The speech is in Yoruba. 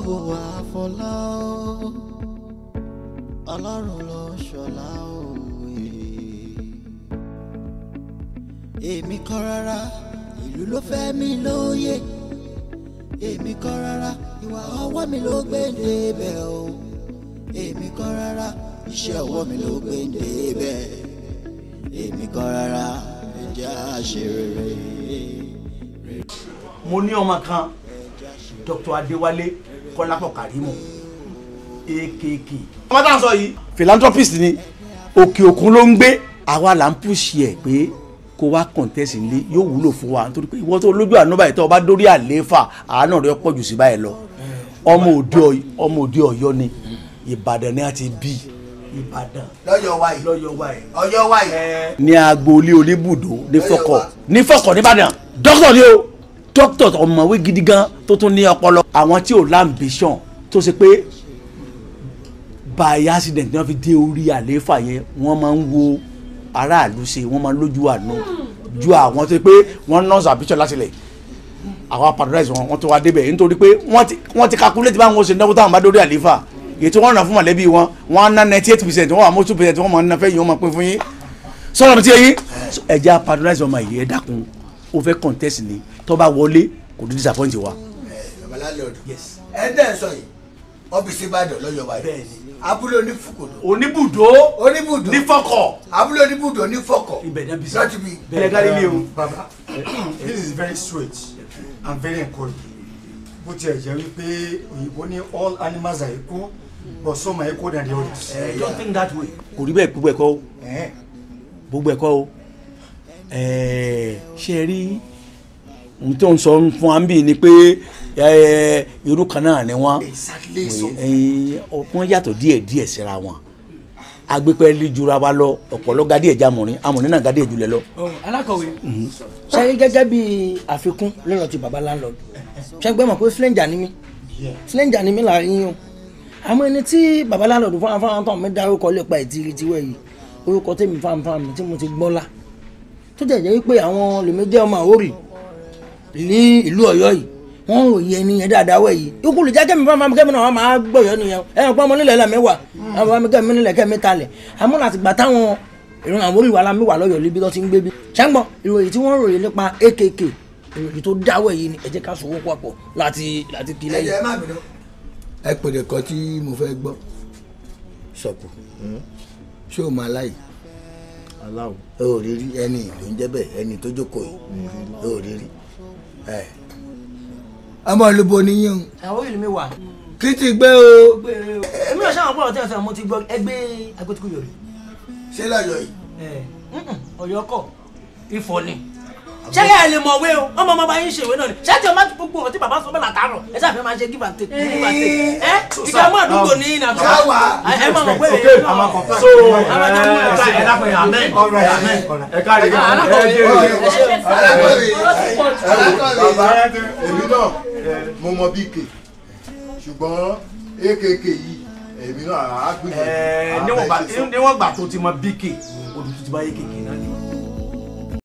àfọlá o ọlọ́run ló ṣọlá òwe. èmi kọ́ rárá ìlú ló fẹ́ mi lóye èmi kọ́ rárá ìwà ọwọ́ mi ló gbé débẹ̀ o èmi kọ́ rárá iṣẹ́ ọwọ́ mi ló gbé débẹ̀ èmi kọ́ rárá ẹ̀jẹ̀ àṣeré. mo ní ọmọ kan dr adéwálé kọlápọ̀ kàrímù akk. ọmọ tá à ń sọ yìí. philanthropist ni òkè òkun ló ń gbé àwa là ń pùsì ẹ̀ pé kó wá contest nílé yóò wúlò fún wa nítorí pé ìwọ tó lójú àánú báyìí tó o bá dórí àlééfà àánú rẹ pọ̀ jù sí báyìí lọ ọmọ òde Ọ̀yọ́ ọmọ òde Ọ̀yọ́ ni Ìbàdàn ni a ti bí Ìbàdàn lọ́yọ̀ wa yìí lọ́yọ̀ wa ẹ̀. ọyọ́ wa yìí. ní agboolé oníbùdó ní fọkọ ní fọkọ nìbàdàn dókítà ni o dókítà ọmọwé gidi gan tó tún ní ọpọlọ àwọn tí ò lambition tó ṣe pé by accident ni wọ́n fi dé orí àlééfà yẹn wọ́n máa ń wo aráàlú ṣe wọ́n máa ń lójú àánú ju àwọn tó ṣe pé wọ́n nọ́ọ̀sì ambition láti lẹ̀ àwọn paradise wọn wọ́n tó wá débẹ̀ nítorí pé wọ́n ti wọ́n ti calculate báwọn ṣe náwó táwọn bá dórí àlééfà ètò wọn ràn fún mọ̀lẹ́bí wọn wọn á ná ninety eight percent wọn wà mọ́ two percent wọn mọ̀ ní fẹ́ yìí wọn mọ̀ pé fún yín sọ̀rọ̀ mi ti yẹ yín ẹja paradise ọmọ yìí ẹ dákun ó fẹ́ contest ni tó bá wọlé kò ní disappoint wa. babalálọ́ọ̀dù ẹ dẹ́ sọ yìí ọ́fíìsì ìbàdàn lọ́yọ̀ wa yìí abúlé onífukòdò oníbùdó oníbùdó nífọkọ abúlé oníbùdó onífọkọ̀ ibẹ̀ náà bí sọ. lọ́tí bí. bẹ́ẹ̀ gárí ilé o. baba this is very sweet and very encouraging bó tiẹ̀ jẹ́ wípé òyìnbó ní all animals are equal but some are equal than the others. I don't think that way. kò rí bẹ́ẹ̀ gbogbo ẹ̀kọ́ o Eh, gbogbo ẹ̀kọ́ o ẹ̀ẹ́ ṣe é rí n tó ń sọ fún wa ń bì ní pé ẹ̀ẹ́ irú kan náà ni wọ́n exactly so. ẹ̀ẹ́ wọ́n yàtọ̀ díẹ̀ díẹ̀ síra wọn agbépẹ́ lijura wa lọ ọ̀pọ̀lọ́ gadi ẹ̀já mọ̀rin amọ̀rin náà gadi ẹ̀julẹ̀ lọ. alákọ̀wé ṣe gẹ́gẹ́ bí àfikún lọ́rọ̀ ti baba landlord ṣe gbẹ́ mọ̀ pé flenja ni mí flenja ni mí láàrin yín o àmọ́ ẹni tí baba landlord fáwọn fáwọn tó mi dárúkọ lè pa ìtìrì tiwẹ̀ yìí orúkọ tèmi fáwọn fáwọn mi tí mo ti gbọ́ la tó jẹ́ jẹ́ wípé àwọn lèmi jẹ́ ọmọ àwórì ní ìlú ọ̀yọ́ yìí wọ́n ò yẹ ẹni yẹn dáadáa wẹ̀ yìí ikú lè jẹ́ kẹ́mi fáwọn fáwọn kẹ́mi náà wọ́n máa gbọ̀yọ́ nìyẹn ẹ̀yàn pọ́n ọmọ nílẹ̀ lẹ́mẹ̀wà àwọn fáwọn kẹ́mi nílẹ̀ kẹ́mi talẹ̀ àmọ́ láti gbà táwọn ìran àwọn olùwà la mi wà lọ́yọ̀ níbi tó ti ń gbé bí. ṣẹ́gbọ́n ìròyìn tí wọ́n ròyìn nípa akk ìròyìn tó dáwọ́ yìí ni ẹ jẹ́ ká sọ̀wọ́ papọ̀ láti láti kí ẹ lẹ́yìn. jẹ́ má bínú. ẹ pèrè kan tí mo fẹ́ gbọ́ sọ̀kù ṣé o máa láyìí aláwọ̀ o ò rí rí ẹni ló ń jẹ́ bẹ́ẹ̀ ẹni tó jókòó yìí o ò rí rí ẹ. ọmọ olúbo níyìn o àwọn ìlú mi wà. kí ti gbé o èmi ò sáwọn pọ̀lọ̀ tí wọ́n sọ mo ti gbọ́ ẹgbẹ́ agbótíkù yòrì. ṣé lọ́yọ̀ yìí. ọ̀yọ́ kọ̀ ifọ̀ ni. ṣẹ́yà ẹ lè mọ̀ wé o ọmọ ọmọ bá yín ṣèwé náà ni ṣáàtì ọmọ gbogbo ọtí bàbá sọ bẹ́ẹ̀ látàárọ̀ ẹ sáà fẹ́ máa ṣe give and take give and take ẹ ìdààmú àdúgbò ní ìnàbọ̀ Sáwà. ẹ máa mọ̀ pé okay èyí náà- i'm a confirm. so àwọn ọmọ ọmọ ẹ ẹ dápẹ́ amen all right amen all right. ẹ káre ẹ alákọ̀wé jẹ́ ẹ ṣe alákọ̀wé alákọ̀wé bàbá èmi náà mo mọ bk ṣùgbọ́n akk yìí èmi náà á gbìyànjú. ẹ níwọ̀n gbà níwọ̀n gbà tó ti mọ bk odò tó ti bá yé kékeré náà ni.